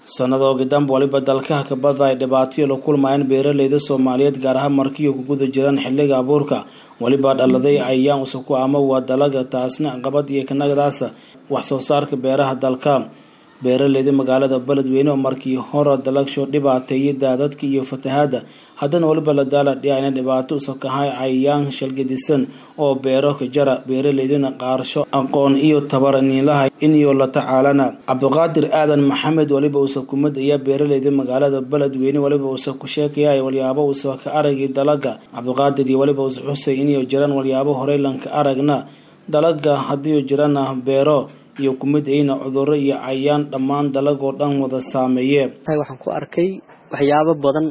sanadoogi danba waliba dalkaha kabada ay dhibaatayo la kulmayeen beeraleyda soomaaliyeed gaar ahaan markiyo ku guda jiraan xiliga abuurka weliba dhaladay cayayaan usubku ama waa dalaga taasna caqabad iyo kanagadaas wax soo saarka beeraha dalka beeraleyda magaalada beledweyne oo markii hore dalagsho dhibaateeyay daadadka iyo fatahaada haddana waliba la daala dhicayna dhibaato usakahay cayayaan shalgadisan oo beero ka jara beeraleydana qaarsho aqoon iyo tabar niinlaha iniyo la tacaalana cabdiqaadir aadan maxamed waliba uusa kumid ayaa beeraleyda magaalada beledweyne waliba uusa ku sheekaya walyaabo uusa ka aragay dalaga cabdiqaadir iyo waliba uusa xusay iniyo jiraan walyaabo horey lanka aragna dalaga haddii jirana beero iyo kumid ayna cudurro iyo cayaan dhammaan dalagoo dhan wada saameeye waxaan ku arkay waxyaabo badan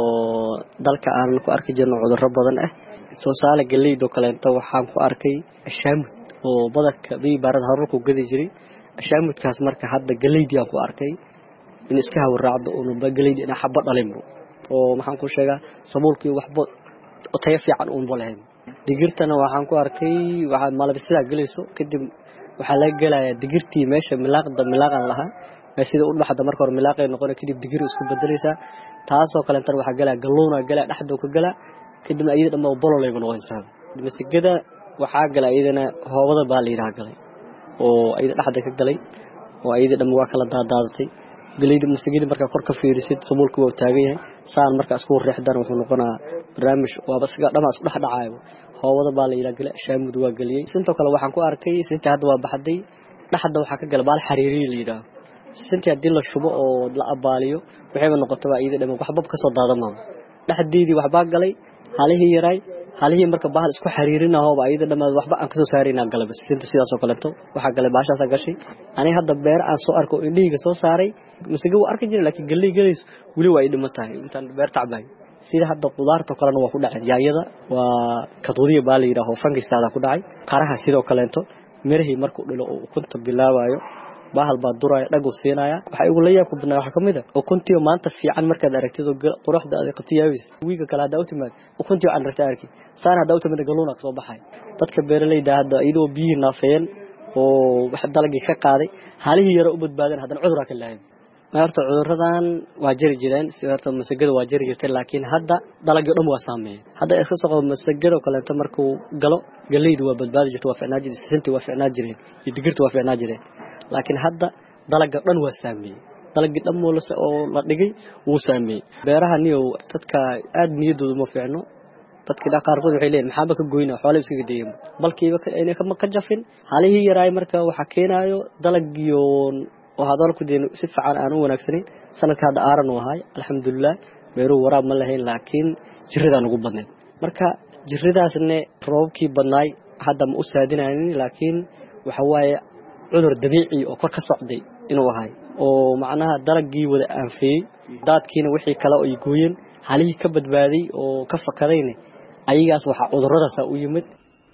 oo dalka aan ku arki jirno cudurro badan ah soosaale galeydoo kaleeto waxaan ku arkay ashaamud oo badarka bibaarada harurku gadi jiray ashaamudkaas marka hadda galeydii aan ku arkay in iska hawaraacdo unba galeydi ina xaba dhalinbo oo maxaan ku sheegaa sabuulkii waxba tayo fiican uunba lahayn digirtana waxaan ku arkay waxaa malabisidaa gelayso kadib waxaa laga gelayaa digirtii meesha milaaqda milaaqan lahaa sida u dhaxda marka hore milaaqay noqona kadib digir isku bedelaysaa taasoo kaleetan waxaa gelaya galluuna gelaya dhexdoo ka gala kadibna iyada dhamma bololayba noqonaysaa masigada waxaa gala iyadana hoobada baa la yidhaha galay oo iyada dhexda ka galay oo iyada dhamma waa kala daadaadatay galeyda masigada markaa kor ka fiirisid sabuulka waa taagan yahay saan markaa isku reexdan wuxuu noqonaa barnaamij waaba siga dhamaa isku dhex dhacaayo hoobada baa la yidhaha gale shaamud waa geliyey sintoo kale waxaan ku arkay sintii hadda waa baxday dhexda waxaa ka gala baal xariiriya la yidhaaho sintii haddii la shubo oo la abaaliyo waxayba noqotaba iyada dhama waxbab ka soo daadamaaba dhexdeedii waxbaa galay halihii yaraay halihii marka bahal isku xariirinahoba iyada dhamaad waxba aan kasoo saaraynaa galaba sinta sidaasoo kaleeto waxaa galay baashaasaa gashay aniga hadda beer aan soo arko oo indhahayga soo saaray masige waa arki jira laakiin galley galayso weli waa ay dhima tahay intaan beer tacbahay sida hadda qudaarta kalena waa ku dhacay yaayada waa kaduudiya baa la yidhaaho fangistaada ku dhacay qaraha sidoo kaleeto mirahii markuu dhilo oo ukunta bilaabayo bahal baa duraya dhaguu siinaya waxaa igu la yaabka badnaa waxaa kamid a ukuntiyo maanta fiican markaad aragtid oo quruxda aad qabti yaabis wiiga kale haddaa u timaad ukuntiyo aan ragta arki saan haddaa u timid galuuna kasoo baxay dadka beeraleyda hadda iyadoo biyihii naafeeyeen oo wax dalagii ka qaaday halihii yaro u badbaadeen haddana cuduraa ka lahayn horta cuduradan waa jari jireen si horta masagada waa jari jirtay laakiin hadda dalagii o dhan waa saameeyeen hadda iska soo qabo masagado kaleeto markuu galo galeydu waa badbaadi jirta waa ficnaa jirta sintii waa ficnaa jireen iyo digirta waa ficnaa jireen laakiin hadda dalaga dhan waa saameeyey dalagii dhan oo la dhigay wuu saameeyey beeraha niyow dadka aada niyadooda ma fiicno dadka qaarkood waxay leeyihin maxaaba ka goyna xoole iskaga dayeen balkiiba ayna kama ka jafin halihii yaraay marka waxaa keenaayo dalagiyo oo hadal ku deen si fiican aan u wanaagsanayn sanadka hadda aaran u ahay alxamdulilah beeruhu waraab ma lahayn laakiin jiradaan ugu badnayd marka jiradaasne roobabkii badnaay hadda ma u saadinayn laakiin waxa waaye cudur dabiici oo kor ka socday inuu ahay oo macnaha dalagii wada aanfeeyey daadkiina wixii kale ay gooyeen halihii ka badbaaday oo ka fakadayne ayagaas waxaa cuduradaasa u yimid